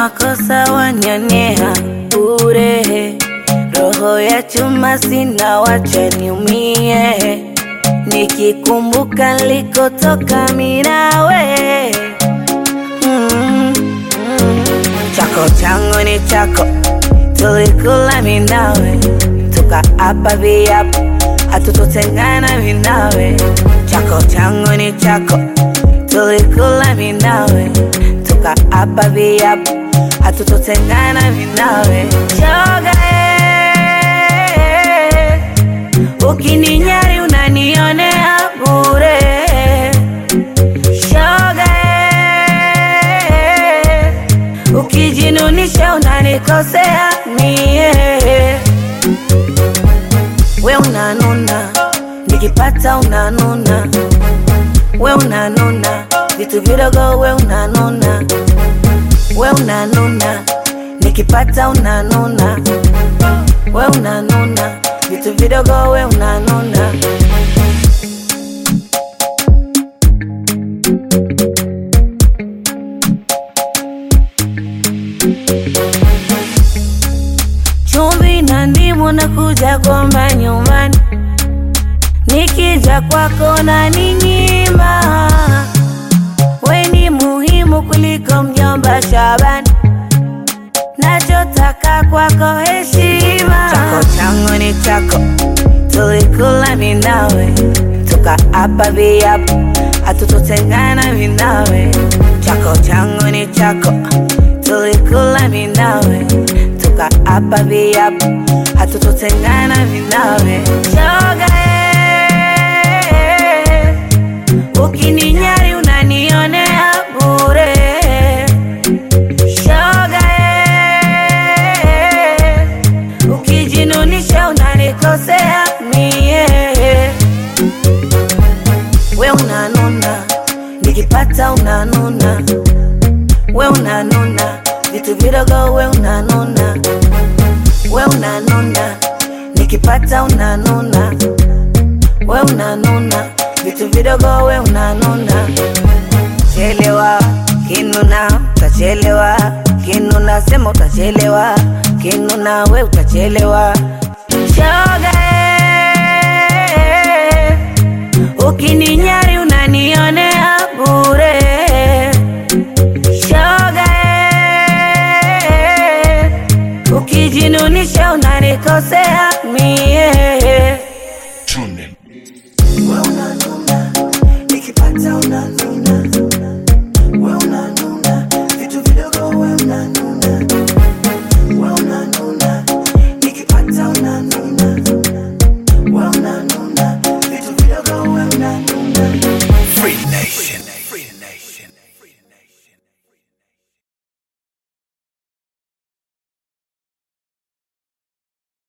makosa wanionea bure, roho ya chuma sina, wacha niumie, nikikumbuka nilikotoka mimi nawe mm, mm. Chako changu ni chako, tulikula mimi nawe, tukaapa viapo hatutotengana mimi nawe. Chako changu ni chako, tulikula mimi nawe, tukaapa viapo hatutotengana mimi nawe. Shoga eh, ukininyari unanionea bure. Shoga eh, ukijinunisha unanikosea mie. We unanuna, nikipata unanuna, we unanuna, vitu vidogo we unanuna, we unanuna, nikipata unanuna, we unanuna, vitu vidogo we unanuna. Chumvi na ndimu nakuja kwamba nyumbani, nikija kwako na ninyima. We ni muhimu kuliko mjomba Shabani, nachotaka kwako heshima. Chako changu ni chako, tulikula mimi nawe, tukaapa viapo hatutotengana mimi nawe. Chako changu ni chako, tulikula mimi nawe, tukaapa viapo hatutotengana mimi nawe. Shoga eh, ukininyari unanionea bure. Shoga eh, ukijinunisha unanikosea mie. We unanuna, nikipata unanuna, we unanuna, vitu vidogo we unanuna, we unanuna, nikipata unanuna, we unanuna, vitu vidogo we unanuna. Chelewa kinuna, utachelewa kinuna, sema utachelewa kinuna, we utachelewa. Shoga eh, ukininyari unanionea bure. Shoga eh, ukijinunisha unanikosea mie. Tune in. We unanuna, nikipata unanuna